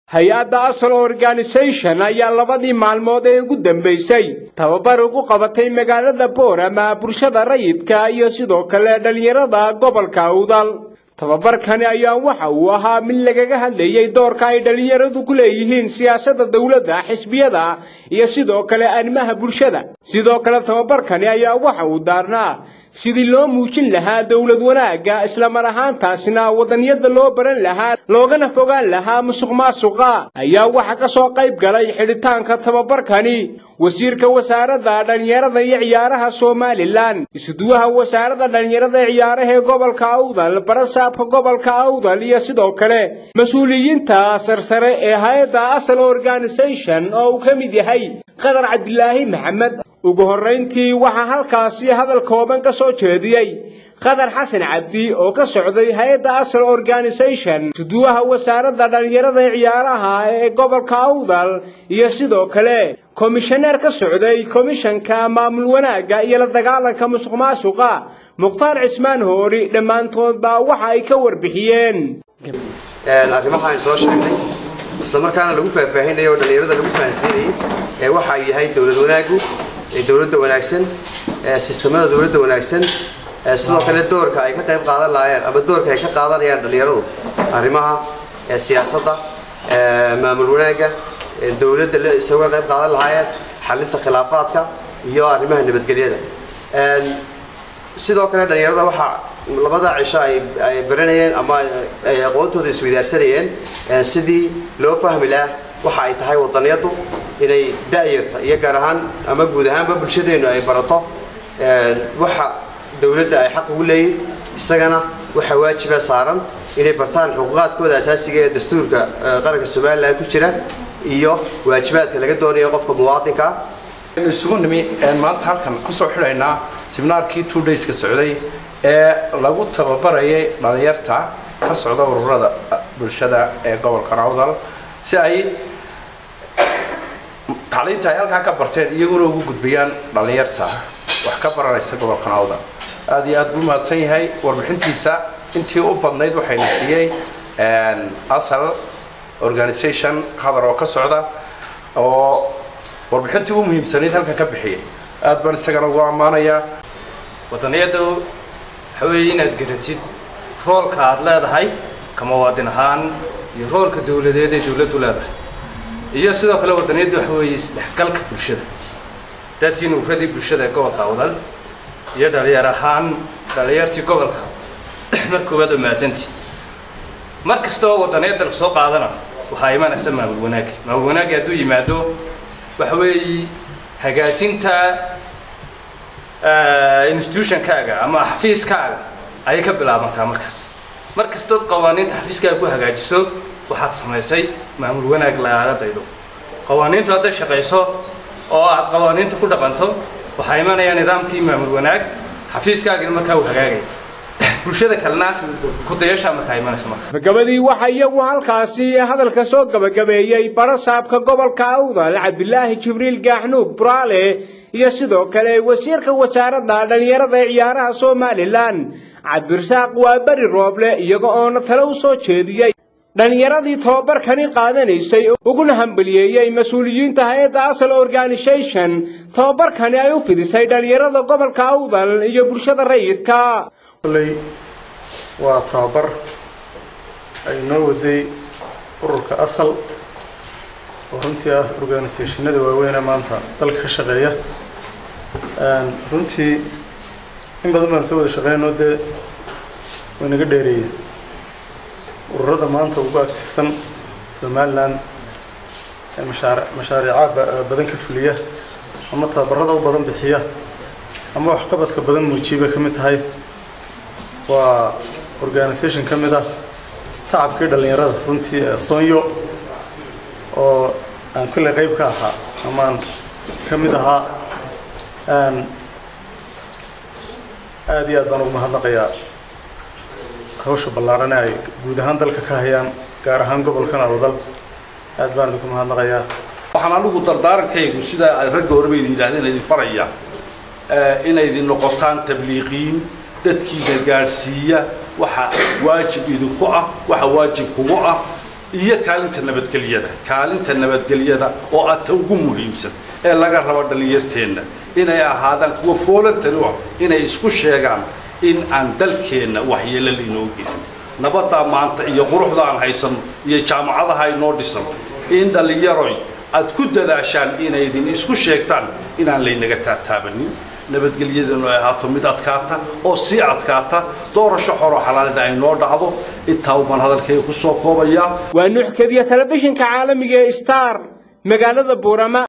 hay-adda asal organisation ayaa labadii maalmood ee ugu dambaysay tababar ugu qabatay magaalada boorama bulshada rayidka iyo sidoo kale dhallinyarada gobolka awdal tababarkani ayaa waxa uu ahaa mid lagaga hadlayey doorka ay dhallinyaradu ku leeyihiin siyaasadda dowladda xisbiyada iyo sidoo kale arrimaha bulshada sidoo kale tababarkani ayaa waxa uu daarnaa sidii loo muujin lahaa dowlad wanaagga islamar ahaantaasna wadanyada loo baran lahaa loogana fogaan lahaa musuq maasuqa ayaa waxa ka soo qayb galay xidhitaanka tababarkani wasiirka wasaaradda dhallinyarada iyo ciyaaraha somalilan isuduwaha wasaaradda dhallinyarada ee ciyaaraha ee gobolka awdal barasaabka gobolka awdal iyo sidoo kale mas-uuliyiinta sarsare ee hay-adda asal organisation oo uu ka mid yahay qadar cabdilaahi maxamed ugu horrayntii waxaa halkaasi hadal kooban ka soo jeediyey qadar xasan cabdi oo ka socday hay-adda asal organisation suduwaha wasaaradda dhallinyarada ee ciyaaraha ee gobolka awdal iyo sidoo kale komishaneer ka socday komishanka maamul wanaagga iyo la dagaalanka musuq maasuqa mukhtaar cismaan hoori dhammaantoodba waxa ay ka warbixiyeen arrimaha aan soo sheegnay isla markaana lagu faahfaahinayo oo dhallinyarada lagu fahansiinayay ee waxa ay yahay dowlad wanaaggu dowladda wanaagsan sistemada dowladda wanaagsan sidoo kale doorka ay ka qayb qaadan lahaayeen ama doorka ay ka qaadanayaan dhallinyaradu arrimaha siyaasadda maamul wanaagga dowladda isaga qayb qaadan lahaayeen xalinta khilaafaadka iyo arrimaha nabadgelyada sidoo kale dhallinyarada waxaa labada cisho ay baranayeen ama ay aqoontooda isweydaarsanayeen sidii loo fahmi lahaa waxa ay tahay wadaniyadu inay da'yarta iyo gaar ahaan ama guud ahaanba bulshadeennu ay barato waxa dowladda ay xaq ugu leeyihin isagana waxa waajiba saaran inay bartaan xuquuqaadkooda asaasiga ee dastuurka qaranka somalilan ku jira iyo waajibaadka laga doonayo qofka muwaadinka aynu isugu nimi maanta halkan kusoo xidhaynaa seminaarkii two dayska socday ee lagu tababarayay dhalinyarta ka socda ururada bulshada ee gobolka awdal si ay tacliinta ay halkaa ka barteen iyaguna ugu gudbiyaan dhalinyarta wax ka baranaysa gobolkan awdal aad iyo aad buu mahadsan yahay warbixintiisa intii u badnayd waxayna siiyey asal organisation hadar oo ka socda oo warbixintii u muhiimsanayd halkan ka bixiyay aad baan isagana ugu ammaanayaa wadaniyadu waxa weeye inaad garatid roolka aad leedahay ka muwaadin ahaan iyo roolka dowladeed ee dowladdu leedahay iyo sidoo kale wadaniyaddu waxa weeye isdhexgalka bulshada daatiin uradii bulshada ee gobolka awdal iyo dhalinyar ahaan dhalinyartii gobolka mar koowaad oo mahadsantii mar kasta oo wadaniyadda la soo qaadana waxaa imanaysa maamul wanaagi maamul wanaagi hadduu yimaado waxa weeye hagaajinta institutionkaaga ama xafiiskaaga ayay ka bilaabantaa markaas mar kastood qawaaniinta xafiiskaaga ku hagaajiso waxaad samaysay maamul wanaag lagaaga daydo qawaaniintu hadday shaqayso oo aad qawaaniinta ku dhaqanto waxaa imanaya nidaamkii maamul wanaag xafiiskaagina markaa uu hagaagaya bulshada kalena kudayashaa markaa imanaysa marka gabagabadii waxaa iyagu halkaasi hadalka soo gabagabeeyey barasaabka gobolka awdal cabdilaahi jibriil gaaxnuug buraale iyo sidoo kale wasiirka wasaaradda dhallinyarada ee ciyaaraha somalilan cabdirasaaq waa beri rooble iyaga oona tale u soo jeediyey dhallinyaradii tababarkani qaadanaysay uguna hambaliyeeyey mas-uuliyiinta hay-adda asal organisation tababarkani ay u fidisay dhallinyarada gobolka awdal iyo bulshada rayidka kolley waa tababar ay noo waday ururka asal oo runtii ah organisationada waaweyne maanta dalka ka shaqeeya runtii in badan baan soo wada shaqeynoo dee way naga dheereeyeen ururada maanta ugu actifsan somalilan ee mashaar mashaariica badan ka fuliya ama tababarada u badan bixiya ama waxqabadka badan muujiya bay ka mid tahay waa organisation ka mid ah tacabkii dhallinyarada runtii ee soonyo oo aan kolley qayb ka ahaa amaan ka mid ahaa aada iyo aad baan ugu mahadnaqayaa hawsha ballaarhane ay guud ahaan dalka ka hayaan gaar ahaan gobolkan awdal aad baan idinku mahadnaqayaa waxaan anigu dardaarankaygu sidaa ay ragga horeba idin yidhahdeen idin faraya inay idin noqotaan tabliiqiin dadkiina gaadhsiiya waxa waajib idinku ah waxa waajib kugu ah iyo kaalinta nabadgelyada kaalinta nabadgelyada oo ah ta ugu muhiimsan ee laga rabo dhallinyarteenna inay ahaadaan kuwa voluntary ah inay isku sheegaan in aan dalkeenna waxyeelo lainoo geysan nabaddaa maanta iyo quruxda aan haysano iyo jaamacadaha inoo dhisan in dhallinyaroy aad ku dadaashaan inaydin isku sheegtaan inaan laynaga taataabanin nabadgelyadanu ay ahaato mid adkaata oo sii adkaata doorasho xoroo xalaalina ay noo dhacdo intaa ubaan hadalkayga ku soo koobayaa waa nuux kediya telefishinka caalamiga ee star magaalada buurama